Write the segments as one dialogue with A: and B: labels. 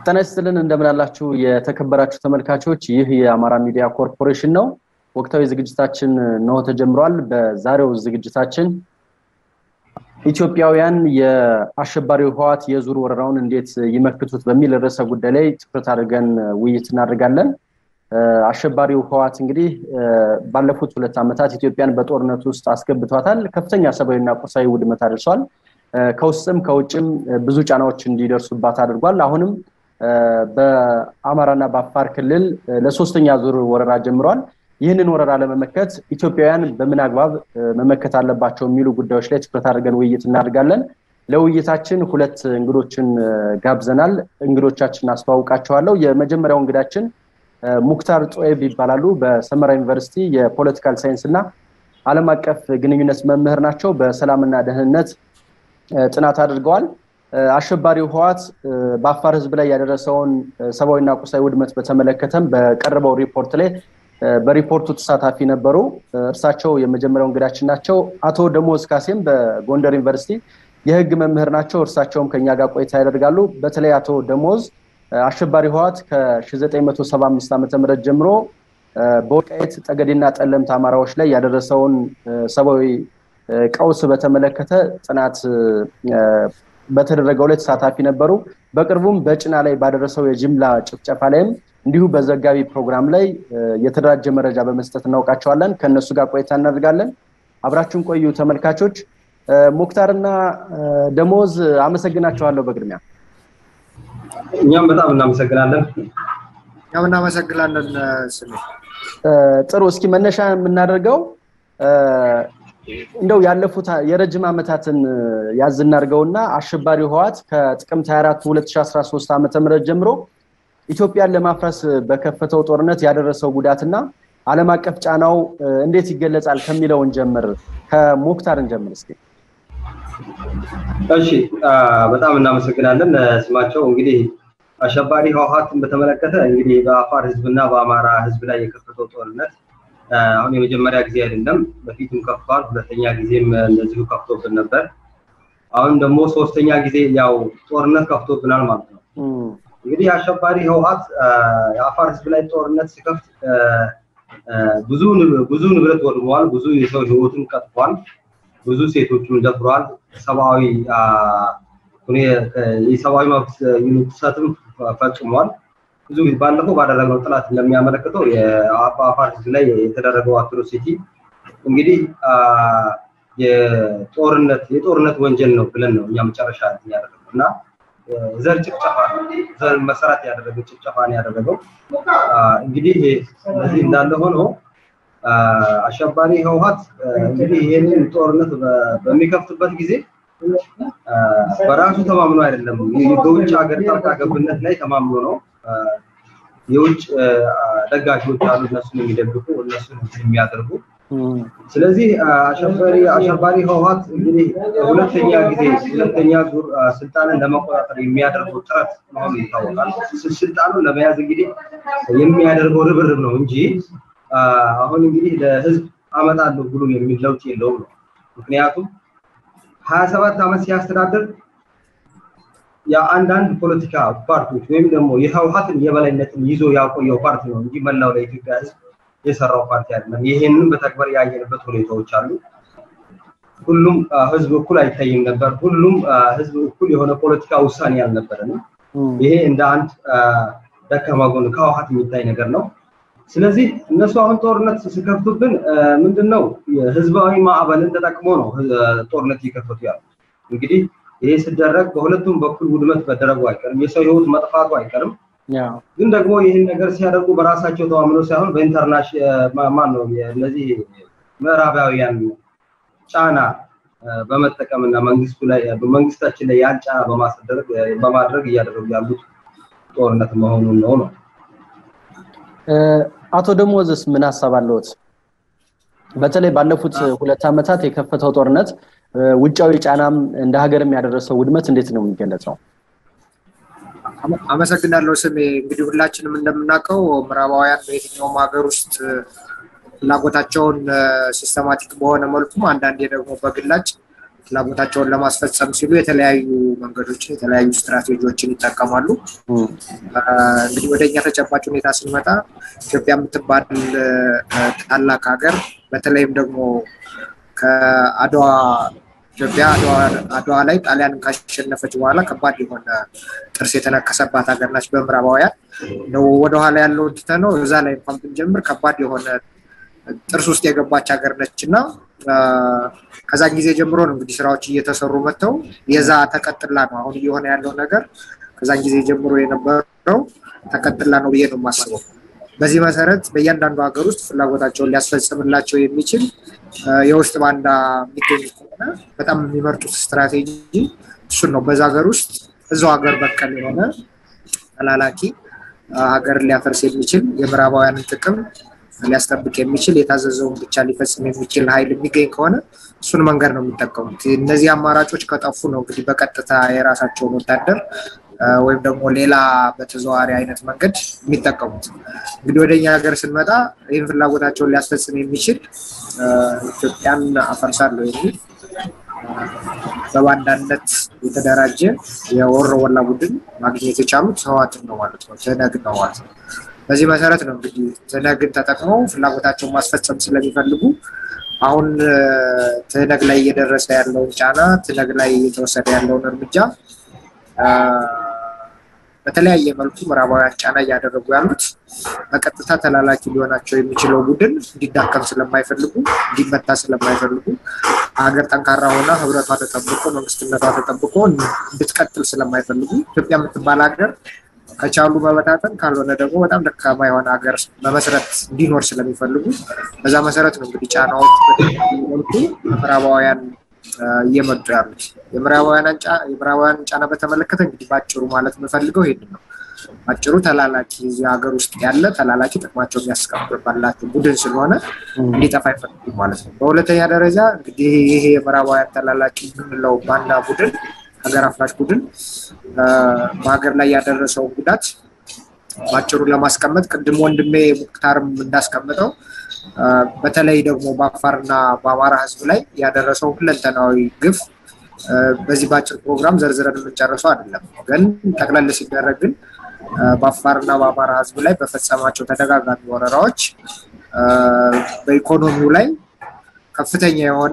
A: ጤና ይስጥልን እንደምን አላችሁ የተከበራችሁ ተመልካቾች ይህ የአማራ ሚዲያ ኮርፖሬሽን ነው ወቅታዊ ዝግጅታችን ነው ተጀምሯል በዛሬው ዝግጅታችን ኢትዮጵያውያን የአሸባሪው ህዋት የዙር ወረራውን እንዴት ይመክቱት በሚል ርዕሰ ጉዳይ ላይ ትኩረት አድርገን ውይይት እናደርጋለን አሸባሪው ህዋት እንግዲህ ባለፉት ሁለት ዓመታት ኢትዮጵያን በጦርነት ውስጥ አስገብቷታል ከፍተኛ ሰብአዊና ቁሳዊ ውድመት አድርሷል ከውስጥም ከውጭም ብዙ ጫናዎች እንዲደርሱባት አድርጓል አሁንም በአማራና በአፋር ክልል ለሶስተኛ ዙር ወረራ ጀምሯል ይህንን ወረራ ለመመከት ኢትዮጵያውያን በምን አግባብ መመከት አለባቸው የሚሉ ጉዳዮች ላይ ትኩረት አድርገን ውይይት እናደርጋለን ለውይይታችን ሁለት እንግዶችን ጋብዘናል እንግዶቻችን አስተዋውቃቸዋለሁ የመጀመሪያው እንግዳችን ሙክታር ጦኤብ ይባላሉ በሰመራ ዩኒቨርሲቲ የፖለቲካል ሳይንስ እና አለም አቀፍ ግንኙነት መምህር ናቸው በሰላምና ደህንነት ጥናት አድርገዋል አሸባሪው ህዋት በአፋር ህዝብ ላይ ያደረሰውን ሰብአዊና ቁሳዊ ውድመት በተመለከተም በቀረበው ሪፖርት ላይ በሪፖርቱ ተሳታፊ ነበሩ እርሳቸው የመጀመሪያው እንግዳችን ናቸው አቶ ደሞዝ ካሴም በጎንደር ዩኒቨርሲቲ የህግ መምህር ናቸው እርሳቸውም ከኛ ጋር ቆይታ ያደርጋሉ በተለይ አቶ ደሞዝ አሸባሪ ህዋት ከ975 ዓ ም ጀምሮ በወልቃየት ጠገዴና ጠለምት አማራዎች ላይ ያደረሰውን ሰብአዊ ቀውስ በተመለከተ ጥናት በተደረገው ላይ ተሳታፊ ነበሩ በቅርቡም በጭና ላይ ባደረሰው የጅምላ ጭፍጨፋ ላይም እንዲሁ በዘጋቢ ፕሮግራም ላይ የተደራጀ መረጃ በመስጠት እናውቃቸዋለን ከእነሱ ጋር ቆይታ እናደርጋለን አብራችሁን ቆዩ ተመልካቾች ሙክታርና ደሞዝ አመሰግናቸዋለሁ በቅድሚያ
B: እኛም በጣም እናመሰግናለን
C: እኛም እናመሰግናለን ስሜ
A: ጥሩ እስኪ መነሻ የምናደርገው እንደው ያለፉት የረጅም ዓመታትን ያዝ እናድርገውና አሸባሪ ህዋት ከጥቅምት 24 2013 ዓ ም ጀምሮ ኢትዮጵያን ለማፍረስ በከፈተው ጦርነት ያደረሰው ጉዳትና አለም አቀፍ ጫናው እንዴት ይገለጻል ከሚለውን ጀምር ከሞክታር እንጀምር እስኪ
B: እሺ በጣም እናመሰግናለን ስማቸው እንግዲህ አሸባሪ ህወሀትን በተመለከተ እንግዲህ በአፋር ህዝብና በአማራ ህዝብ ላይ የከፈተው ጦርነት አሁን የመጀመሪያ ጊዜ አይደለም በፊትም ከፍቷል ሁለተኛ ጊዜም እንደዚሁ ከፍቶብን ነበር አሁን ደግሞ ሶስተኛ ጊዜ ያው ጦርነት ከፍቶብናል ማለት ነው እንግዲህ አሸባሪ ህወሀት የአፋር ህዝብ ላይ ጦርነት ሲከፍት ብዙ ብዙ ንብረት ወድመዋል ብዙ የሰው ህይወትን ቀጥፏል ብዙ ሴቶችን ደፍሯል ሰብአዊ የሰብአዊ መብት ጥሰትም ፈጽሟል ብዙ ባለፈው ባደረግነው ጥናት እንደሚያመለክተው የአፋር ህዝብ ላይ የተደረገው አትሮሲቲ እንግዲህ የጦርነት የጦርነት ወንጀል ነው ብለን ነው እኛ መጨረሻ ያደረገው እና ዘር ጭፍጨፋ ዘር መሰረት ያደረገ ጭፍጨፋ ነው ያደረገው እንግዲህ እነዚህ እንዳለ ሆኖ አሸባሪ ህወሀት እንግዲህ ይህንን ጦርነት በሚከፍትበት ጊዜ በራሱ ተማምኖ አይደለም በውጭ ሀገር ጣልቃ ገብነት ላይ ተማምኖ ነው የውጭ ደጋፊዎች አሉ እነሱን የሚደግፉ እነሱን የሚያደርጉ ስለዚህ አሸባሪ አሸባሪ ህወሀት እንግዲህ ሁለተኛ ጊዜ ሁለተኛ ዙር ስልጣንን ለመቆጣጠር የሚያደርገው ጥረት መሆኑ ይታወቃል ስልጣኑን ለመያዝ እንግዲህ የሚያደርገው ርብርብ ነው እንጂ አሁን እንግዲህ ለህዝብ አመጣለሁ ብሎ የሚል ለውጥ የለውም ነው ምክንያቱም ሀያ ሰባት ዓመት ሲያስተዳድር የአንዳንድ ፖለቲካ ፓርቲዎች ወይም ደግሞ የህወሀትን የበላይነትን ይዞ ያቆየው ፓርቲ ነው እንጂ መላው ለኢትዮጵያ ህዝብ የሰራው ፓርቲ አይደለም ይሄንን በተግባር ያየንበት ሁኔታዎች አሉ ሁሉም ህዝብ እኩል አይታይም ነበር ሁሉም ህዝብ እኩል የሆነ ፖለቲካ ውሳኔ አልነበረም ይሄ እንደ አንድ ደካማ ጎን ከህወሀት የሚታይ ነገር ነው ስለዚህ እነሱ አሁን ጦርነት ሲከፍቱብን ምንድነው ህዝባዊ ማዕበልን ተጠቅሞ ነው ጦርነት እየከፈቱ ያሉ እንግዲህ ይሄ ሲደረግ በሁለቱም በኩል ውድመት መደረጉ አይቀርም የሰው ህይወት መጥፋቱ አይቀርም ግን ደግሞ ይህን ነገር ሲያደርጉ በራሳቸው ተማምኖ ሳይሆን በኢንተርናሽናል ማን ነው እነዚህ ምዕራባውያን ጫና በመጠቀም እና መንግስቱ ላይ መንግስታችን ላይ ያን ጫና በማስደረግ በማድረግ እያደረጉ ያሉት ጦርነት መሆኑን ነው ነው
A: አቶ ደሞዝስ ምን ሀሳብ አለዎት በተለይ ባለፉት ሁለት ዓመታት የከፈተው ጦርነት ውጫዊ ጫናም እንደ ሀገርም ያደረሰው ውድመት እንዴት ነው የሚገለጸው
C: አመሰግናለሁ ስሜ እንግዲህ ሁላችንም እንደምናውቀው ምዕራባውያን በየትኛውም ሀገር ውስጥ ፍላጎታቸውን ሲስተማቲክ በሆነ መልኩም አንዳንዴ ደግሞ በግላጭ ፍላጎታቸውን ለማስፈጸም ሲሉ የተለያዩ መንገዶችን የተለያዩ ስትራቴጂዎችን ይጠቀማሉ። እንግዲህ ወደ እኛ ተጨባጭ ሁኔታ ስንመጣ ኢትዮጵያ የምትባል ታላቅ ሀገር በተለይም ደግሞ ከአድዋ ኢትዮጵያ አድዋ ላይ ጣሊያንን ካሸነፈች በኋላ ከባድ የሆነ ጥርስ የተነከሰባት ሀገር ናች በምዕራባውያን። ወደኋላ ያለውን ትተነው እዛ ላይ እንኳን ብንጀምር ከባድ የሆነ ጥርስ ውስጥ የገባች ሀገር ነች እና ከዛን ጊዜ ጀምሮ ነው እንግዲህ ስራዎች እየተሰሩ መጥተው የዛ ተቀጥላ ነው አሁን እየሆነ ያለው ነገር ከዛን ጊዜ ጀምሮ የነበረው ተቀጥላ ነው ብዬ ነው የማስበው። በዚህ መሰረት በእያንዳንዱ ሀገር ውስጥ ፍላጎታቸውን ሊያስፈጽምላቸው የሚችል የውስጥ ባንዳ የሚገኝ ከሆነ በጣም የሚመርጡት ስትራቴጂ እሱን ነው። በዛ ሀገር ውስጥ እዛው ሀገር በቀል የሆነ ተላላኪ ሀገርን ሊያፈርስ የሚችል የምዕራባውያንን ጥቅም ሊያስጠብቅ የሚችል የታዘዘውን ብቻ ሊፈጽም የሚችል ኃይል የሚገኝ ከሆነ እሱን መንገድ ነው የሚጠቀሙት። እነዚህ አማራጮች ከጠፉ ነው እንግዲህ በቀጥታ የራሳቸውን ወታደር ወይም ደግሞ ሌላ በተዘዋዋሪ አይነት መንገድ የሚጠቀሙት። እንግዲህ ወደኛ ሀገር ስንመጣ ይህን ፍላጎታቸውን ሊያስፈጽም የሚችል ኢትዮጵያን አፈርሳለሁ የሚል በባንዳነት የተደራጀ የወሮ ወላ ቡድን ማግኘት የቻሉት ህዋትን ነው ማለት ነው፣ ትህነግን ነው ማለት ነው። በዚህ መሰረት ነው እንግዲህ ትህነግን ተጠቅመው ፍላጎታቸውን ማስፈጸም ስለሚፈልጉ አሁን ትህነግ ላይ እየደረሰ ያለውን ጫና፣ ትህነግ ላይ እየተወሰደ ያለውን እርምጃ በተለያየ መልኩ ምዕራባውያን ጫና እያደረጉ ያሉት በቀጥታ ተላላኪ ሊሆናቸው የሚችለው ቡድን እንዲዳከም ስለማይፈልጉ እንዲመታ ስለማይፈልጉ ሀገር ጠንካራ ሆና ህብረቷ ተጠብቆ መንግስትነቷ ተጠብቆ እንድትቀጥል ስለማይፈልጉ ኢትዮጵያ የምትባል ሀገር ከቻሉ መበታተን ካልሆነ ደግሞ በጣም ደካማ የሆነ ሀገር መመስረት እንዲኖር ስለሚፈልጉ በዛ መሰረት ነው እንግዲህ ጫናዎች መልኩ ምዕራባውያን እየመጡ ያሉት። የምዕራባውያን ጫና በተመለከተ እንግዲህ በአጭሩ ማለት የምፈልገው ይሄንን ነው። አጭሩ ተላላኪ እዚህ ሀገር ውስጥ ያለ ተላላኪ ጥቅማቸው የሚያስከብርባላቸው ቡድን ስለሆነ እንዲጠፋ አይፈልጉም ማለት ነው። በሁለተኛ ደረጃ እንግዲህ ይሄ የምዕራባውያን ተላላኪ የምንለው ባንዳ ቡድን ሀገር አፍራሽ ቡድን በሀገር ላይ ያደረሰው ጉዳት በአጭሩ ለማስቀመጥ ቅድም ወንድሜ ሙክታርም እንዳስቀምጠው በተለይ ደግሞ በአፋርና በአማራ ሕዝብ ላይ ያደረሰው ሁለንተናዊ ግፍ በዚህ በአጭር ፕሮግራም ዘርዝረን የምንጨርሰው አይደለም። ግን ጠቅለል ሲደረግ ግን በአፋርና በአማራ ሕዝብ ላይ በፈጸማቸው ተደጋጋሚ ወረራዎች በኢኮኖሚው ላይ ከፍተኛ የሆነ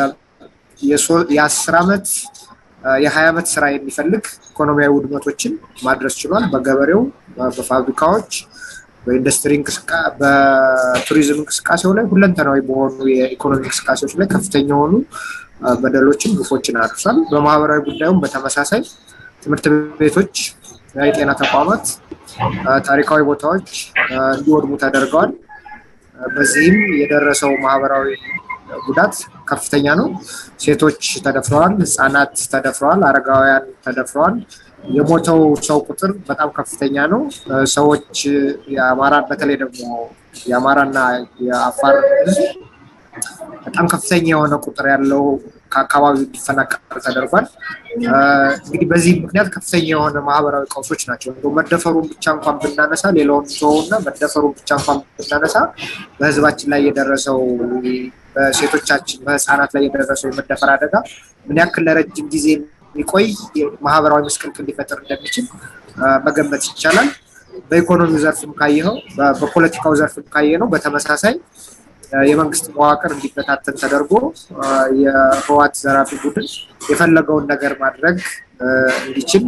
C: የአስር ዓመት የሀያ ዓመት ስራ የሚፈልግ ኢኮኖሚያዊ ውድመቶችን ማድረስ ችሏል። በገበሬው፣ በፋብሪካዎች፣ በኢንዱስትሪ በቱሪዝም እንቅስቃሴው ላይ ሁለንተናዊ በሆኑ የኢኮኖሚ እንቅስቃሴዎች ላይ ከፍተኛ የሆኑ በደሎችን፣ ግፎችን አድርሷል። በማህበራዊ ጉዳዩም በተመሳሳይ ትምህርት ቤቶች፣ የጤና ተቋማት፣ ታሪካዊ ቦታዎች እንዲወድሙ ተደርገዋል። በዚህም የደረሰው ማህበራዊ ጉዳት ከፍተኛ ነው። ሴቶች ተደፍረዋል፣ ህፃናት ተደፍረዋል፣ አረጋውያን ተደፍረዋል። የሞተው ሰው ቁጥር በጣም ከፍተኛ ነው። ሰዎች የአማራ በተለይ ደግሞ የአማራና የአፋር ህዝብ በጣም ከፍተኛ የሆነ ቁጥር ያለው ከአካባቢው እንዲፈናቀል ተደርጓል። እንግዲህ በዚህ ምክንያት ከፍተኛ የሆነ ማህበራዊ ቀውሶች ናቸው። እንደው መደፈሩን ብቻ እንኳን ብናነሳ ሌላውን ተወውና መደፈሩን ብቻ እንኳን ብናነሳ በህዝባችን ላይ የደረሰው በሴቶቻችን በህፃናት ላይ የደረሰው የመደፈር አደጋ ምን ያክል ለረጅም ጊዜ የሚቆይ ማህበራዊ ምስቅልቅል ሊፈጥር እንደሚችል መገመት ይቻላል። በኢኮኖሚው ዘርፍም ካየኸው፣ በፖለቲካው ዘርፍም ካየነው በተመሳሳይ የመንግስት መዋቅር እንዲበታተን ተደርጎ የህዋት ዘራፊ ቡድን የፈለገውን ነገር ማድረግ እንዲችል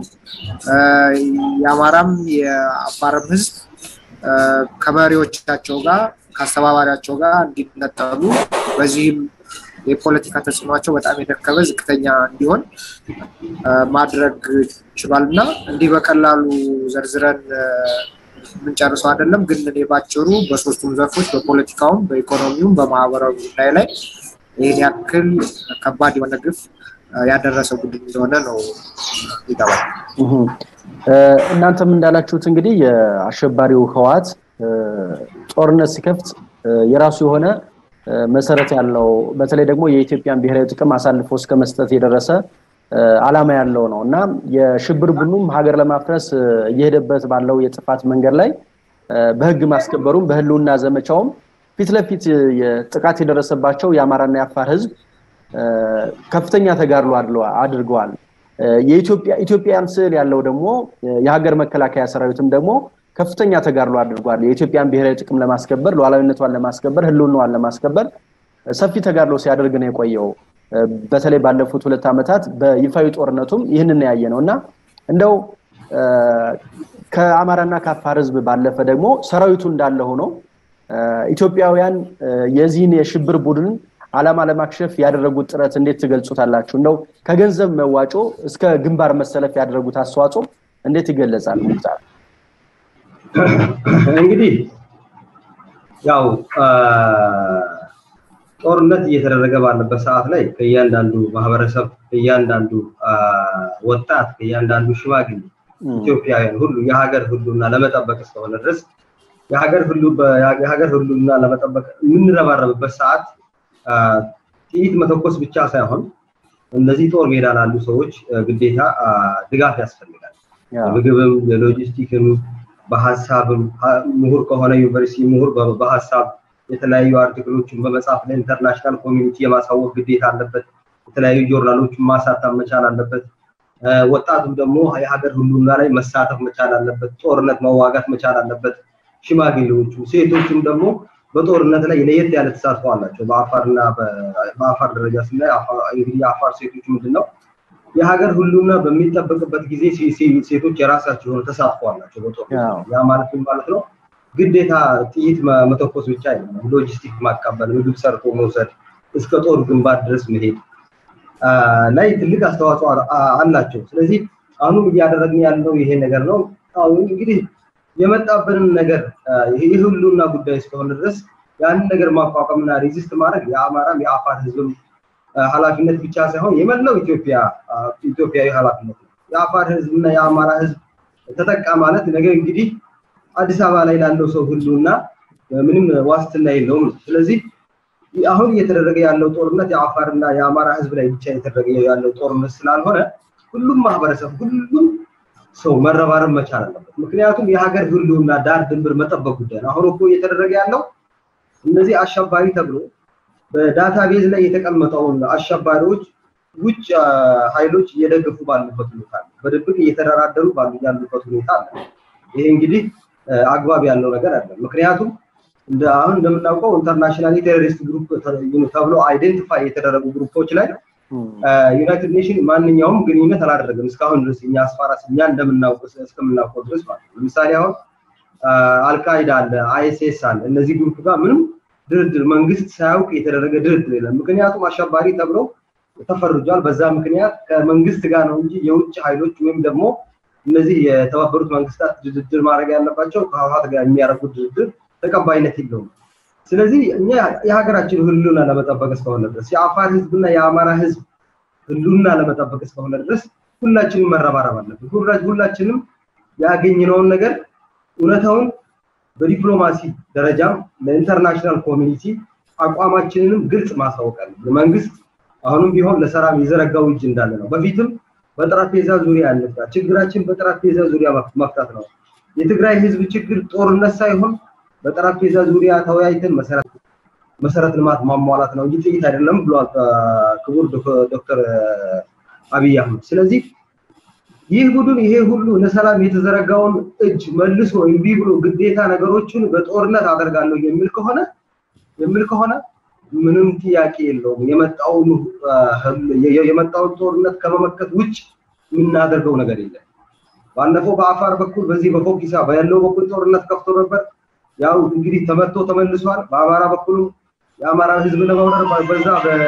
C: የአማራም የአፋርም ህዝብ ከመሪዎቻቸው ጋር ከአስተባባሪያቸው ጋር እንዲነጠሉ በዚህም የፖለቲካ ተጽዕኗቸው በጣም የደከመ ዝቅተኛ እንዲሆን ማድረግ ችሏል እና እንዲህ በቀላሉ ዘርዝረን የምንጨርሰው አይደለም። ግን እኔ ባጭሩ በሶስቱም ዘርፎች በፖለቲካውም፣ በኢኮኖሚውም፣ በማህበራዊ ጉዳይ ላይ ይህን ያክል ከባድ የሆነ ግፍ ያደረሰ ቡድን እንደሆነ ነው ይገባል።
A: እናንተም እንዳላችሁት እንግዲህ የአሸባሪው ህወሓት ጦርነት ሲከፍት የራሱ የሆነ መሰረት ያለው በተለይ ደግሞ የኢትዮጵያን ብሔራዊ ጥቅም አሳልፎ እስከ መስጠት የደረሰ አላማ ያለው ነው እና የሽብር ቡድኑም ሀገር ለማፍረስ እየሄደበት ባለው የጥፋት መንገድ ላይ በህግ ማስከበሩም በህልውና ዘመቻውም ፊት ለፊት ጥቃት የደረሰባቸው የአማራና የአፋር ህዝብ ከፍተኛ ተጋድሎ አድርገዋል። የኢትዮጵያ ኢትዮጵያን ስዕል ያለው ደግሞ የሀገር መከላከያ ሰራዊትም ደግሞ ከፍተኛ ተጋድሎ አድርጓል። የኢትዮጵያን ብሔራዊ ጥቅም ለማስከበር ሉዓላዊነቷን ለማስከበር ህልውናዋን ለማስከበር ሰፊ ተጋድሎ ሲያደርግ ነው የቆየው። በተለይ ባለፉት ሁለት ዓመታት በይፋዊ ጦርነቱም ይህንን ያየ ነው እና እንደው ከአማራና ከአፋር ህዝብ ባለፈ ደግሞ ሰራዊቱ እንዳለ ሆኖ ኢትዮጵያውያን የዚህን የሽብር ቡድን ዓላማ ለማክሸፍ ያደረጉት ጥረት እንዴት ትገልጹታላችሁ? እንደው ከገንዘብ መዋጮ እስከ ግንባር መሰለፍ ያደረጉት አስተዋጽኦ እንዴት ይገለጻል? ሙክታር
B: እንግዲህ ያው ጦርነት እየተደረገ ባለበት ሰዓት ላይ ከእያንዳንዱ ማህበረሰብ፣ ከእያንዳንዱ ወጣት፣ ከእያንዳንዱ ሽማግሌ ኢትዮጵያውያን ሁሉ የሀገር ሁሉና ለመጠበቅ እስከሆነ ድረስ የሀገር ሁሉ የሀገር ሁሉና ለመጠበቅ የምንረባረብበት ሰዓት ጥይት መተኮስ ብቻ ሳይሆን እነዚህ ጦር ሜዳ ላሉ ሰዎች ግዴታ ድጋፍ ያስፈልጋል። ምግብም፣ የሎጂስቲክም፣ በሀሳብም ምሁር ከሆነ ዩኒቨርሲቲ ምሁር በሀሳብ የተለያዩ አርቲክሎችን በመጻፍ ለኢንተርናሽናል ኮሚኒቲ የማሳወቅ ግዴታ አለበት። የተለያዩ ጆርናሎችን ማሳተም መቻል አለበት። ወጣቱም ደግሞ የሀገር ሁሉና ላይ መሳተፍ መቻል አለበት። ጦርነት መዋጋት መቻል አለበት። ሽማግሌዎቹ፣ ሴቶቹም ደግሞ በጦርነት ላይ ለየት ያለ ተሳትፎ አላቸው። በአፋርና በአፋር ደረጃ ስናይ እንግዲህ የአፋር ሴቶች ምንድን ነው የሀገር ሁሉና በሚጠበቅበት ጊዜ ሴቶች የራሳቸው የሆነ ተሳትፎ አላቸው በጦርነት ያ ማለት ምን ማለት ነው? ግዴታ ጥይት መተኮስ ብቻ አይደለም። ሎጂስቲክ ማቀበል፣ ምግብ ሰርቶ መውሰድ፣ እስከ ጦር ግንባር ድረስ መሄድ ላይ ትልቅ አስተዋጽኦ አላቸው። ስለዚህ አሁንም እያደረግን ያለው ይሄ ነገር ነው። አሁን እንግዲህ የመጣብንን ነገር የህልውና ጉዳይ እስከሆነ ድረስ ያንን ነገር ማቋቋምና ሬዚስት ማድረግ የአማራም የአፋር ህዝብም ኃላፊነት ብቻ ሳይሆን የመላው ኢትዮጵያ ኢትዮጵያዊ ኃላፊነት ነው። የአፋር ህዝብና የአማራ ህዝብ ተጠቃ ማለት ነገር እንግዲህ አዲስ አበባ ላይ ላለው ሰው ሁሉና ምንም ዋስትና የለውም። ስለዚህ አሁን እየተደረገ ያለው ጦርነት የአፋርና የአማራ ህዝብ ላይ ብቻ እየተደረገ ያለው ጦርነት ስላልሆነ ሁሉም ማህበረሰብ ሁሉም ሰው መረባረብ መቻል አለበት። ምክንያቱም የሀገር ህልውና ዳር ድንበር መጠበቅ ጉዳይ ነው። አሁን እኮ እየተደረገ ያለው እነዚህ አሸባሪ ተብሎ በዳታ ቤዝ ላይ የተቀመጠውን አሸባሪዎች ውጭ ኃይሎች እየደገፉ ባሉበት ሁኔታ አለ። በድብቅ እየተደራደሩ ባሉ ያሉበት ሁኔታ አለ። ይሄ እንግዲህ አግባብ ያለው ነገር አለ። ምክንያቱም እንደ አሁን እንደምናውቀው ኢንተርናሽናል ቴሮሪስት ግሩፕ ተብሎ አይዴንቲፋይ የተደረጉ ግሩፖች ላይ ዩናይትድ ኔሽን ማንኛውም ግንኙነት አላደረገም እስካሁን ድረስ እኛ አስፋራስ እኛ እንደምናውቀው እስከምናውቀው ድረስ ማለት ነው። ለምሳሌ አሁን አልቃይዳ አለ፣ አይኤስኤስ አለ። እነዚህ ግሩፕ ጋር ምንም ድርድር መንግስት ሳያውቅ የተደረገ ድርድር የለም። ምክንያቱም አሸባሪ ተብለው ተፈርጇል። በዛ ምክንያት ከመንግስት ጋር ነው እንጂ የውጭ ኃይሎች ወይም ደግሞ እነዚህ የተባበሩት መንግስታት ድርድር ማድረግ ያለባቸው ከህወሓት ጋር የሚያደርጉት ድርድር ተቀባይነት የለውም። ስለዚህ እኛ የሀገራችን ህልውና ለመጠበቅ እስከሆነ ድረስ የአፋር ህዝብና የአማራ ህዝብ ህልውና ለመጠበቅ እስከሆነ ድረስ ሁላችንም መረባረብ አለብን። ሁላችንም ያገኘነውን ነገር እውነታውን በዲፕሎማሲ ደረጃም ለኢንተርናሽናል ኮሚኒቲ አቋማችንንም ግልጽ ማሳወቅ አለብን። መንግስት አሁንም ቢሆን ለሰላም የዘረጋው እጅ እንዳለ ነው። በፊትም በጠረጴዛ ዙሪያ ያነሳ ችግራችን በጠረጴዛ ዙሪያ መፍታት ነው። የትግራይ ህዝብ ችግር ጦርነት ሳይሆን በጠረጴዛ ዙሪያ ተወያይተን መሰረት መሰረት ልማት ማሟላት ነው እንጂ ጥይት አይደለም ብሏል ክቡር ዶክተር አብይ አህመድ። ስለዚህ ይህ ቡድን ይሄ ሁሉ ለሰላም የተዘረጋውን እጅ መልሶ እምቢ ብሎ ግዴታ ነገሮችን በጦርነት አደርጋለሁ የሚል ከሆነ የሚል ከሆነ ምንም ጥያቄ የለውም። የመጣውን የመጣውን ጦርነት ከመመከት ውጭ የምናደርገው ነገር የለም። ባለፈው በአፋር በኩል በዚህ በፎኪሳ ባለው በኩል ጦርነት ከፍቶ ነበር። ያው እንግዲህ ተመቶ ተመልሷል። በአማራ በኩልም የአማራ ህዝብ ለመውረር በዛ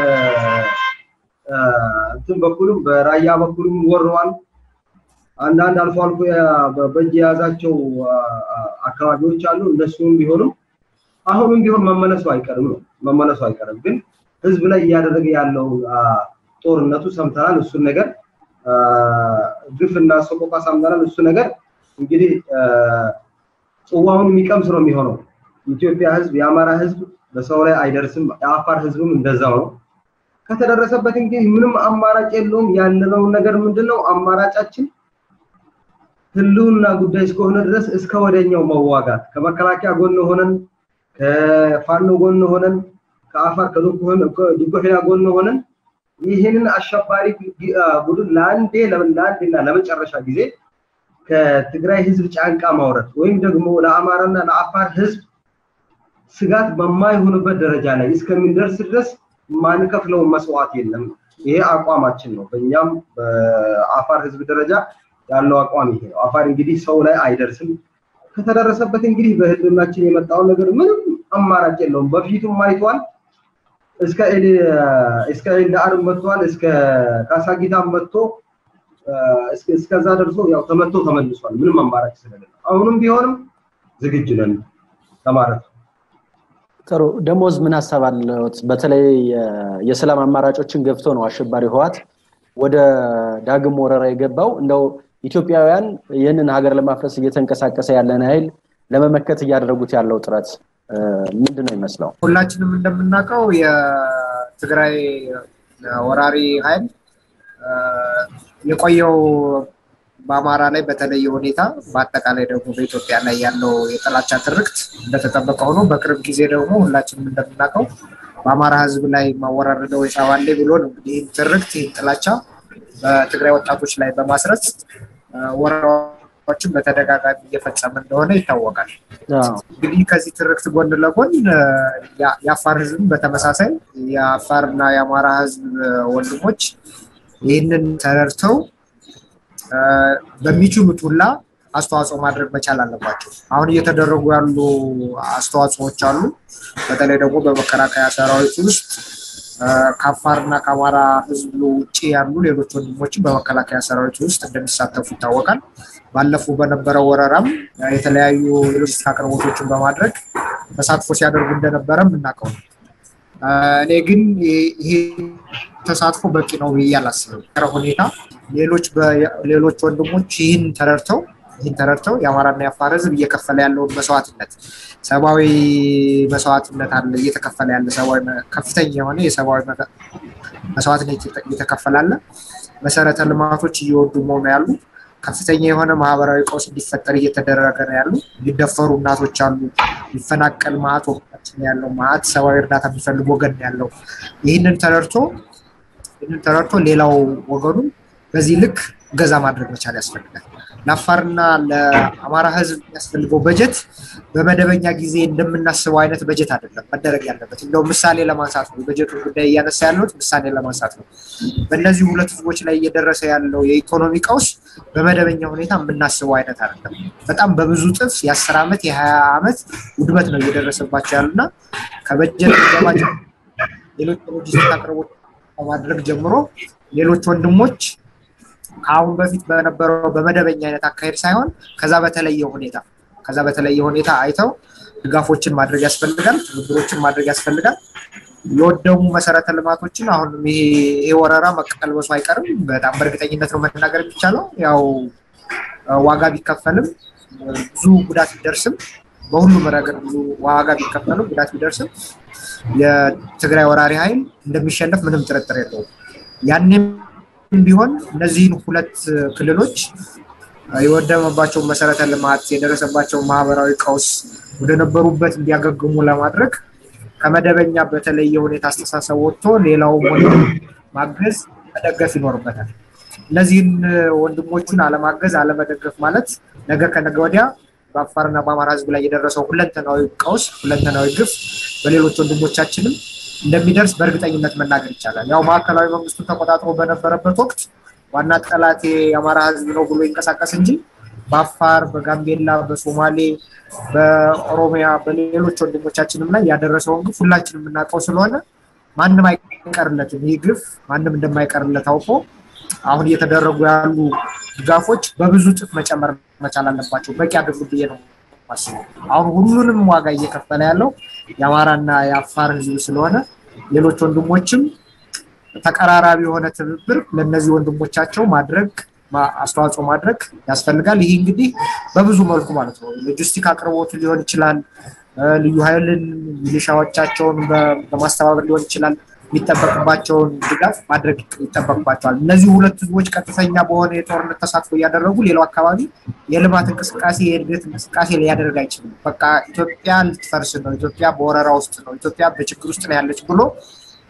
B: እንትን በኩልም በራያ በኩልም ወረዋል። አንዳንድ አልፎ አልፎ በእጅ የያዛቸው አካባቢዎች አሉ። እነሱም ቢሆንም አሁንም ቢሆን መመለሱ አይቀርም ነው መመለሱ አይቀርም። ግን ህዝብ ላይ እያደረገ ያለው ጦርነቱ ሰምተናል። እሱን ነገር ግፍና ሰቆቃ ሰምተናል። እሱ ነገር እንግዲህ ጽዋውን የሚቀምስ ነው የሚሆነው። የኢትዮጵያ ህዝብ፣ የአማራ ህዝብ በሰው ላይ አይደርስም። የአፋር ህዝብም እንደዛው ነው። ከተደረሰበት እንግዲህ ምንም አማራጭ የለውም። ያለነውን ነገር ምንድነው አማራጫችን ህልውና ጉዳይ እስከሆነ ድረስ እስከ ወደኛው መዋጋት ከመከላከያ ጎን ሆነን ከፋኖ ጎን ሆነን ከአፋር ከዱጎሄና ጎን ሆነን ይህንን አሸባሪ ቡድን ለአንዴ ለአንዴና ለመጨረሻ ጊዜ ከትግራይ ህዝብ ጫንቃ ማውረድ ወይም ደግሞ ለአማራና ለአፋር ህዝብ ስጋት በማይሆንበት ደረጃ ላይ እስከሚደርስ ድረስ ማንከፍለውን መስዋዕት የለም። ይሄ አቋማችን ነው። በእኛም በአፋር ህዝብ ደረጃ ያለው አቋም ይሄ ነው። አፋር እንግዲህ ሰው ላይ አይደርስም። ከተደረሰበት እንግዲህ በህልውናችን የመጣውን ነገር ምንም አማራጭ የለውም። በፊቱም አይቷል። እስከ እስከ ኤልዳአር መጥቷል። እስከ ካሳጊታም መጥቶ እስከዛ ደርሶ ያው ተመቶ ተመልሷል። ምንም አማራጭ ስለሌለ አሁንም ቢሆንም ዝግጁ ነን ለማለት ነው።
A: ጥሩ ደሞዝ ምን ሀሳብ አለዎት? በተለይ የሰላም አማራጮችን ገፍቶ ነው አሸባሪ ህዋት ወደ ዳግም ወረራ የገባው። እንደው ኢትዮጵያውያን ይህንን ሀገር ለማፍረስ እየተንቀሳቀሰ ያለን ኃይል ለመመከት እያደረጉት ያለው ጥረት ምንድን ነው ይመስለው?
C: ሁላችንም እንደምናውቀው የትግራይ ወራሪ ኃይል የቆየው በአማራ ላይ በተለየ ሁኔታ በአጠቃላይ ደግሞ በኢትዮጵያ ላይ ያለው የጥላቻ ትርክት እንደተጠበቀ ሆኖ በቅርብ ጊዜ ደግሞ ሁላችንም እንደምናውቀው በአማራ ህዝብ ላይ ማወራረደው የሻባሌ ብሎ ነው እንግዲህ ይህን ትርክት ይህን ጥላቻ በትግራይ ወጣቶች ላይ በማስረት ወረራዎችን በተደጋጋሚ እየፈጸመ እንደሆነ ይታወቃል። እንግዲህ ከዚህ ትርክት ጎን ለጎን የአፋር ህዝብ በተመሳሳይ የአፋርና የአማራ ህዝብ ወንድሞች ይህንን ተረድተው በሚችሉት ሁላ አስተዋጽኦ ማድረግ መቻል አለባቸው። አሁን እየተደረጉ ያሉ አስተዋጽኦዎች አሉ። በተለይ ደግሞ በመከላከያ ሰራዊት ውስጥ ከአፋርና ከአማራ ህዝብ ውጭ ያሉ ሌሎች ወንድሞችን በመከላከያ ሰራዊት ውስጥ እንደሚሳተፉ ይታወቃል። ባለፉ በነበረው ወረራም የተለያዩ የሎጂስቲክ አቅርቦቶችን በማድረግ ተሳትፎ ሲያደርጉ እንደነበረ የምናውቀው ነው። እኔ ግን ይሄ ተሳትፎ በቂ ነው ብዬ አላስብም። ሁኔታ ሌሎች ሌሎች ወንድሞች ይህን ተረድተው ይህን ተረድተው የአማራና የአፋር ህዝብ እየከፈለ ያለውን መስዋዕትነት ሰብአዊ መስዋዕትነት አለ እየተከፈለ ያለ ሰብአዊ ከፍተኛ የሆነ የሰብአዊ መስዋዕትነት እየተከፈለ አለ። መሰረተ ልማቶች እየወደሙ ነው ያሉ። ከፍተኛ የሆነ ማህበራዊ ቀውስ እንዲፈጠር እየተደረገ ነው ያሉ። ሊደፈሩ እናቶች አሉ። ሊፈናቀል ማዕት ወቅታችን ያለው ማዕት ሰብአዊ እርዳታ የሚፈልግ ወገን ያለው ይህንን ተረድቶ ይህንን ተረድቶ ሌላው ወገኑ በዚህ ልክ ገዛ ማድረግ መቻል ያስፈልጋል። ለአፋርና ለአማራ ህዝብ የሚያስፈልገው በጀት በመደበኛ ጊዜ እንደምናስበው አይነት በጀት አይደለም መደረግ ያለበት። እንደው ምሳሌ ለማንሳት ነው፣ የበጀቱን ጉዳይ እያነሳ ያለሁት ምሳሌ ለማንሳት ነው። በእነዚህ ሁለት ህዝቦች ላይ እየደረሰ ያለው የኢኮኖሚ ቀውስ በመደበኛ ሁኔታ የምናስበው አይነት አይደለም። በጣም በብዙ ጥፍ የአስር ዓመት የሀያ ዓመት ውድመት ነው እየደረሰባቸው ያሉና ከበጀት ገባቸው ሌሎች ሎጂስቲክ አቅርቦት ከማድረግ ጀምሮ ሌሎች ወንድሞች ከአሁን በፊት በነበረው በመደበኛ አይነት አካሄድ ሳይሆን ከዛ በተለየ ሁኔታ ከዛ በተለየ ሁኔታ አይተው ድጋፎችን ማድረግ ያስፈልጋል፣ ትብብሮችን ማድረግ ያስፈልጋል። የወደሙ መሰረተ ልማቶችን አሁንም ይሄ ወረራ መቀልበሱ አይቀርም። በጣም በእርግጠኝነት ነው መናገር የሚቻለው። ያው ዋጋ ቢከፈልም ብዙ ጉዳት ቢደርስም በሁሉም ረገድ ብዙ ዋጋ ቢከፈልም ጉዳት ቢደርስም የትግራይ ወራሪ ኃይል እንደሚሸነፍ ምንም ጥርጥር የለውም። ያኔም ቢሆን እነዚህን ሁለት ክልሎች የወደመባቸው መሰረተ ልማት የደረሰባቸው ማህበራዊ ቀውስ ወደነበሩበት እንዲያገግሙ ለማድረግ ከመደበኛ በተለየ ሁኔታ አስተሳሰብ ወጥቶ ሌላውም ወንድም ማገዝ መደገፍ ይኖርበታል። እነዚህን ወንድሞቹን አለማገዝ አለመደገፍ ማለት ነገ ከነገ ወዲያ በአፋርና በአማራ ህዝብ ላይ የደረሰው ሁለንተናዊ ቀውስ ሁለንተናዊ ግፍ በሌሎች ወንድሞቻችንም እንደሚደርስ በእርግጠኝነት መናገር ይቻላል። ያው ማዕከላዊ መንግስቱን ተቆጣጥሮ በነበረበት ወቅት ዋና ጠላት የአማራ ህዝብ ነው ብሎ ይንቀሳቀስ እንጂ በአፋር፣ በጋምቤላ፣ በሶማሌ፣ በኦሮሚያ በሌሎች ወንድሞቻችንም ላይ ያደረሰውን ግፍ ሁላችንም የምናውቀው ስለሆነ ማንም አይቀርለትም። ይህ ግፍ ማንም እንደማይቀርለት አውቆ አሁን እየተደረጉ ያሉ ድጋፎች በብዙ ጥፍ መጨመር መቻል አለባቸው። በቂ አይደሉም ብዬ ነው ማስበው። አሁን ሁሉንም ዋጋ እየከፈለ ያለው የአማራና የአፋር ህዝብ ስለሆነ ሌሎች ወንድሞችም ተቀራራቢ የሆነ ትብብር ለእነዚህ ወንድሞቻቸው ማድረግ አስተዋጽኦ ማድረግ ያስፈልጋል። ይህ እንግዲህ በብዙ መልኩ ማለት ነው ሎጂስቲክ አቅርቦት ሊሆን ይችላል፣ ልዩ ኃይልን ሚሊሻዎቻቸውን በማስተባበር ሊሆን ይችላል። የሚጠበቅባቸውን ድጋፍ ማድረግ ይጠበቅባቸዋል። እነዚህ ሁለት ህዝቦች ቀጥተኛ በሆነ የጦርነት ተሳትፎ እያደረጉ ሌላው አካባቢ የልማት እንቅስቃሴ የእድገት እንቅስቃሴ ሊያደርግ አይችልም። በቃ ኢትዮጵያ ልትፈርስ ነው፣ ኢትዮጵያ በወረራ ውስጥ ነው፣ ኢትዮጵያ በችግር ውስጥ ነው ያለች ብሎ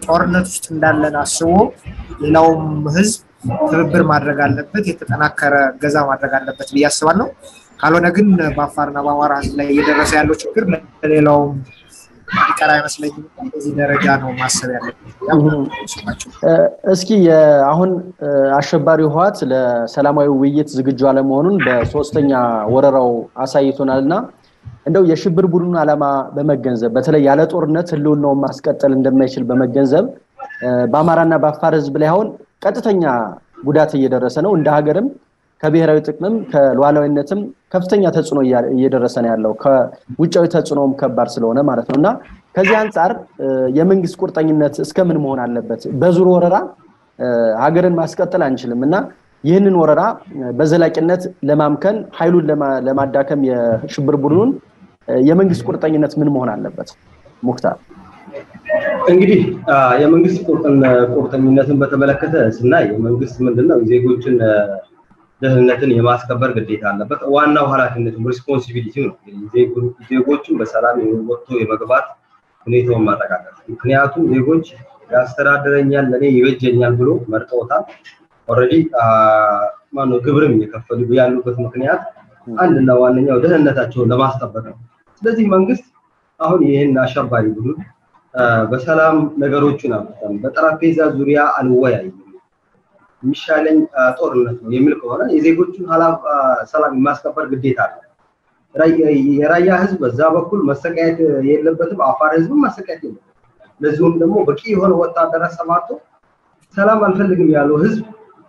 C: ጦርነት ውስጥ እንዳለን አስቦ ሌላውም ህዝብ ትብብር ማድረግ አለበት፣ የተጠናከረ ገዛ ማድረግ አለበት ብዬ አስባለሁ። ካልሆነ ግን በአፋርና በአማራ ህዝብ ላይ እየደረሰ ያለው ችግር ለሌላውም ሊቀር አይመስለኝም። በዚህ ደረጃ ነው ማሰብ ያለበት።
A: እስኪ አሁን አሸባሪው ህወሓት ለሰላማዊ ውይይት ዝግጁ አለመሆኑን በሶስተኛ ወረራው አሳይቶናል እና እንደው የሽብር ቡድኑን ዓላማ በመገንዘብ በተለይ ያለ ጦርነት ህልውናውን ማስቀጠል እንደማይችል በመገንዘብ በአማራና በአፋር ህዝብ ላይ አሁን ቀጥተኛ ጉዳት እየደረሰ ነው። እንደ ሀገርም ከብሔራዊ ጥቅምም ከሉዓላዊነትም ከፍተኛ ተጽዕኖ እየደረሰ ነው ያለው ከውጫዊ ተጽዕኖም ከባድ ስለሆነ ማለት ነው እና ከዚህ አንጻር የመንግስት ቁርጠኝነት እስከምን መሆን አለበት? በዙር ወረራ ሀገርን ማስቀጠል አንችልም እና ይህንን ወረራ በዘላቂነት ለማምከን ኃይሉን ለማዳከም የሽብር ቡድኑን የመንግስት ቁርጠኝነት ምን መሆን አለበት? ሙክታር
B: እንግዲህ የመንግስት ቁርጠኝነትን በተመለከተ ስናይ የመንግስት ምንድነው ዜጎችን ደህንነትን የማስከበር ግዴታ አለበት። ዋናው ኃላፊነቱ ሪስፖንሲቢሊቲ ነው። ዜጎችን በሰላም ወጥቶ የመግባት ሁኔታውን ማረጋገጥ። ምክንያቱም ዜጎች ያስተዳድረኛል፣ ለእኔ ይበጀኛል ብሎ መርጠውታል። ኦልሬዲ ማነው ግብርም እየከፈሉ ያሉበት ምክንያት አንድና ዋነኛው ደህንነታቸውን ለማስጠበቅ ነው። ስለዚህ መንግስት አሁን ይህን አሸባሪ ቡድን በሰላም ነገሮችን አምጥተን በጠረጴዛ ዙሪያ አልወያይም የሚሻለኝ ጦርነት ነው የሚል ከሆነ የዜጎቹን ሰላም የማስከበር ግዴታ አለ። የራያ ህዝብ በዛ በኩል መሰቃየት የለበትም፣ አፋር ህዝብም መሰቃየት የለበትም። ለዚሁም ደግሞ በቂ የሆነ ወታደር አሰማርቶ ሰላም አልፈልግም ያለው ህዝብ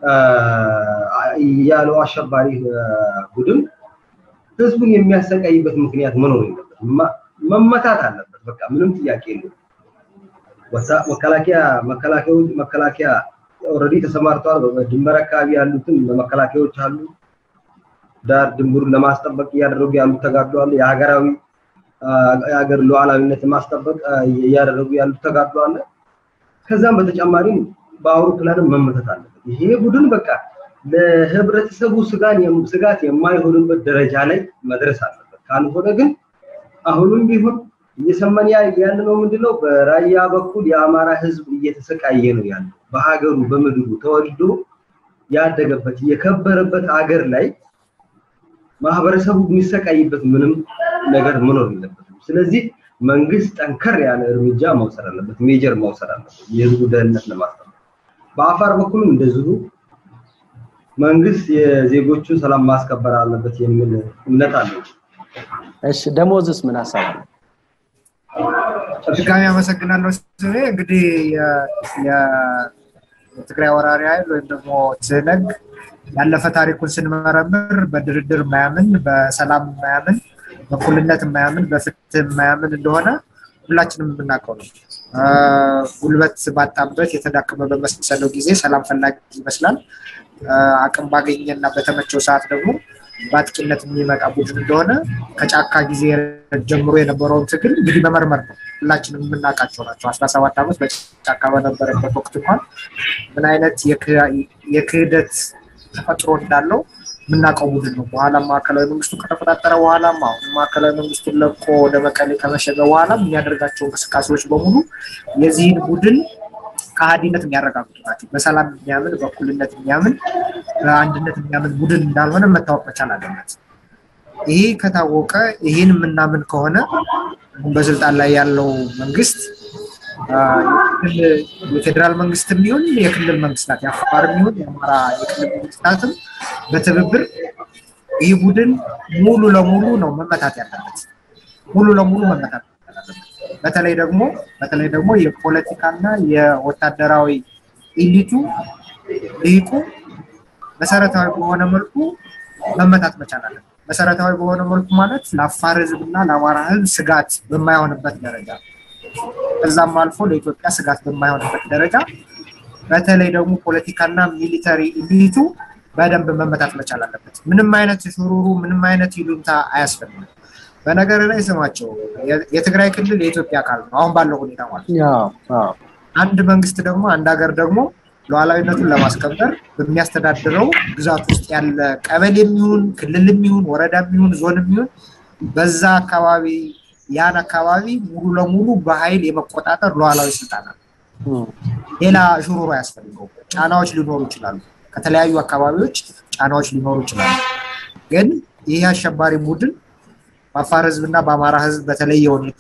B: ያለው አሸባሪ ቡድን ህዝቡን የሚያሰቃይበት ምክንያት መኖር የለበትም። መመታት አለበት። በቃ ምንም ጥያቄ የለውም። መከላከያ መከላከያዎች መከላከያ ኦልሬዲ ተሰማርተዋል። በድንበር አካባቢ ያሉትን መከላከያዎች አሉ። ዳር ድንበሩን ለማስጠበቅ እያደረጉ ያሉት ተጋድሎ አለ። የሀገራዊ የሀገር ሉዓላዊነት ማስጠበቅ እያደረጉ ያሉት ተጋድሎ አለ። ከዛም በተጨማሪም በአውሮፕላንም መመተት አለበት። ይሄ ቡድን በቃ ለህብረተሰቡ ስጋት የማይሆንበት ደረጃ ላይ መድረስ አለበት። ካልሆነ ግን አሁንም ቢሆን እየሰማን ያለ ነው ምንድነው በራያ በኩል የአማራ ህዝብ እየተሰቃየ ነው ያለው። በሀገሩ በምድሩ ተወልዶ ያደገበት የከበረበት ሀገር ላይ ማህበረሰቡ የሚሰቃይበት ምንም ነገር መኖር የለበትም። ስለዚህ መንግስት ጠንከር ያለ እርምጃ መውሰድ አለበት፣ ሜጀር መውሰድ አለበት የህዝቡ ደህንነት ለማስጠበቅ። በአፋር በኩልም እንደዚሁ መንግስት የዜጎቹን ሰላም ማስከበር አለበት የሚል እምነት አለው።
A: እሺ ደሞዝስ ምን ሀሳብ አለ?
C: ድጋሚ አመሰግናለሁ። ስሜ እንግዲህ የትግራይ ወራሪ ኃይል ወይም ደግሞ ትህነግ ያለፈ ታሪኩን ስንመረምር በድርድር የማያምን በሰላም የማያምን በእኩልነት የማያምን በፍትህ የማያምን እንደሆነ ሁላችንም የምናውቀው ነው። ጉልበት ባጣበት የተዳከመ በመሰለው ጊዜ ሰላም ፈላጊ ይመስላል። አቅም ባገኘና በተመቸው ሰዓት ደግሞ በአጥቂነት የሚመጣ ቡድን እንደሆነ ከጫካ ጊዜ ጀምሮ የነበረውን ትግል እንግዲህ መመርመር ነው። ሁላችንም የምናውቃቸው ናቸው። አስራ ሰባት ዓመት በጫካ በነበረበት ወቅት እንኳን ምን አይነት የክህደት ተፈጥሮ እንዳለው የምናውቀው ቡድን ነው። በኋላም ማዕከላዊ መንግስቱ ከተቆጣጠረ በኋላም አሁን ማዕከላዊ መንግስቱን ለቆ ወደ መቀሌ ከመሸገ በኋላም የሚያደርጋቸው እንቅስቃሴዎች በሙሉ የዚህን ቡድን ከሃዲነት የሚያረጋግጡ ናቸው። በሰላም የሚያምን በእኩልነት የሚያምን በአንድነት የሚያምን ቡድን እንዳልሆነ መታወቅ መቻል አለበት። ይሄ ከታወቀ ይህን የምናምን ከሆነ በስልጣን ላይ ያለው መንግስት የፌዴራል መንግስት የሚሆን የክልል መንግስታት የአፋር የሚሆን የአማራ የክልል መንግስታትም በትብብር ይህ ቡድን ሙሉ ለሙሉ ነው መመታት ያለበት። ሙሉ ለሙሉ መመታት ያለበት። በተለይ ደግሞ በተለይ ደግሞ የፖለቲካና የወታደራዊ ኢሊቱ ልሂቁ መሰረታዊ በሆነ መልኩ መመታት መቻል አለበት። መሰረታዊ በሆነ መልኩ ማለት ለአፋር ህዝብና ለአማራ ህዝብ ስጋት በማይሆንበት ደረጃ ከዛም አልፎ ለኢትዮጵያ ስጋት በማይሆንበት ደረጃ በተለይ ደግሞ ፖለቲካና ሚሊተሪ ኢሊቱ በደንብ መመታት መቻል አለበት። ምንም አይነት ሹሩሩ፣ ምንም አይነት ይሉንታ አያስፈልግም። በነገር ላይ ስማቸው የትግራይ ክልል የኢትዮጵያ አካል ነው፣ አሁን ባለው ሁኔታ ማለት ነው። አንድ መንግስት ደግሞ አንድ ሀገር ደግሞ ሉዓላዊነቱን ለማስከበር በሚያስተዳድረው ግዛት ውስጥ ያለ ቀበሌ የሚሆን ክልል የሚሆን ወረዳ የሚሆን ዞን የሚሆን በዛ አካባቢ ያን አካባቢ ሙሉ ለሙሉ በኃይል የመቆጣጠር ሉዓላዊ ስልጣን አለ። ሌላ ሹሩሮ አያስፈልገው። ጫናዎች ሊኖሩ ይችላሉ፣ ከተለያዩ አካባቢዎች ጫናዎች ሊኖሩ ይችላሉ። ግን ይህ አሸባሪ ቡድን በአፋር ህዝብና በአማራ ህዝብ በተለየ ሁኔታ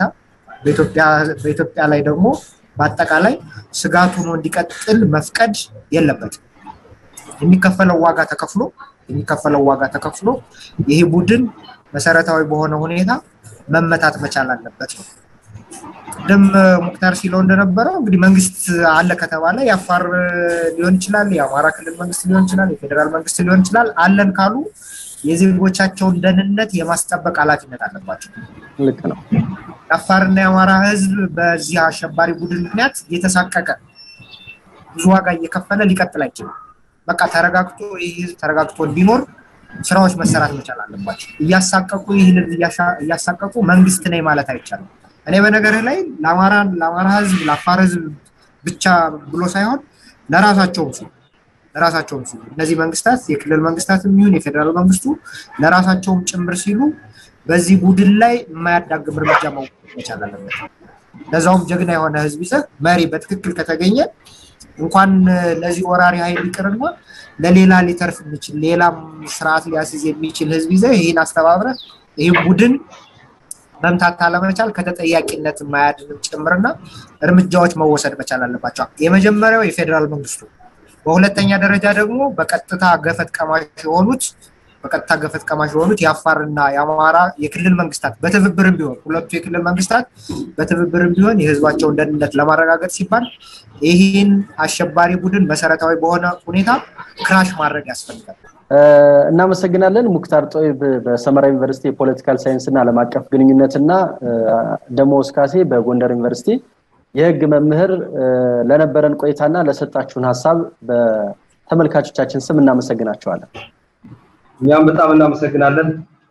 C: በኢትዮጵያ ላይ ደግሞ በአጠቃላይ ስጋት ሆኖ እንዲቀጥል መፍቀድ የለበትም። የሚከፈለው ዋጋ ተከፍሎ የሚከፈለው ዋጋ ተከፍሎ ይህ ቡድን መሰረታዊ በሆነ ሁኔታ መመታት መቻል አለበት ነው። ቅድም ሙክታር ሲለው እንደነበረው እንግዲህ መንግስት አለ ከተባለ የአፋር ሊሆን ይችላል፣ የአማራ ክልል መንግስት ሊሆን ይችላል፣ የፌዴራል መንግስት ሊሆን ይችላል። አለን ካሉ የዜጎቻቸውን ደህንነት የማስጠበቅ ኃላፊነት አለባቸው።
A: ልክ ነው።
C: የአፋርና የአማራ ህዝብ በዚህ አሸባሪ ቡድን ምክንያት እየተሳቀቀ ብዙ ዋጋ እየከፈለ ሊቀጥል አይችልም። በቃ ተረጋግቶ ይህ ህዝብ ተረጋግቶ እንዲኖር ስራዎች መሰራት መቻል አለባቸው። እያሳቀቁ ይህን እያሳቀቁ መንግስት ነኝ ማለት አይቻልም። እኔ በነገርህ ላይ ለአማራ ለአማራ ህዝብ ለአፋር ህዝብ ብቻ ብሎ ሳይሆን ለራሳቸውም ሲሉ ለራሳቸውም ሲሉ እነዚህ መንግስታት የክልል መንግስታት የሚሆን የፌዴራል መንግስቱ ለራሳቸውም ጭምር ሲሉ በዚህ ቡድን ላይ የማያዳግም እርምጃ መውሰድ መቻል አለበት። ለዛውም ጀግና የሆነ ህዝብ ይዘህ መሪ በትክክል ከተገኘ እንኳን ለዚህ ወራሪ ኃይል ይቅርና ለሌላ ሊተርፍ የሚችል ሌላም ስርዓት ሊያስይዝ የሚችል ህዝብ ይዘህ ይህን አስተባብረ ይህ ቡድን መምታት አለመቻል ከተጠያቂነት የማያድንም ጭምርና እርምጃዎች መወሰድ መቻል አለባቸው። የመጀመሪያው የፌዴራል መንግስቱ፣ በሁለተኛ ደረጃ ደግሞ በቀጥታ ገፈት ቀማሽ የሆኑት በቀጥታ ገፈት ቀማሽ የሆኑት የአፋርና የአማራ የክልል መንግስታት በትብብርም ቢሆን ሁለቱ የክልል መንግስታት በትብብርም ቢሆን የህዝባቸውን ደህንነት ለማረጋገጥ ሲባል ይህን አሸባሪ ቡድን መሰረታዊ በሆነ ሁኔታ ክራሽ ማድረግ ያስፈልጋል።
A: እናመሰግናለን። ሙክታር ጦይብ በሰመራ ዩኒቨርሲቲ የፖለቲካል ሳይንስ እና ዓለም አቀፍ ግንኙነት እና ደሞዝ ካሴ በጎንደር ዩኒቨርሲቲ የህግ መምህር ለነበረን ቆይታና ለሰጣችሁን ሀሳብ በተመልካቾቻችን ስም እናመሰግናቸዋለን።
B: እኛም በጣም እናመሰግናለን።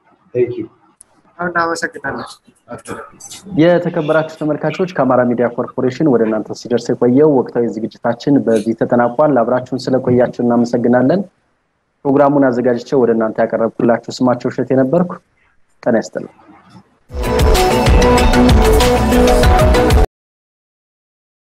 C: እናመሰግናለን።
A: የተከበራችሁ ተመልካቾች ከአማራ ሚዲያ ኮርፖሬሽን ወደ እናንተ ሲደርስ የቆየው ወቅታዊ ዝግጅታችን በዚህ ተጠናቋል። አብራችሁን ስለቆያችሁ እናመሰግናለን። ፕሮግራሙን አዘጋጅቼ ወደ እናንተ ያቀረብኩላችሁ ስማቸው እሸት የነበርኩ ጤና ይስጥልኝ።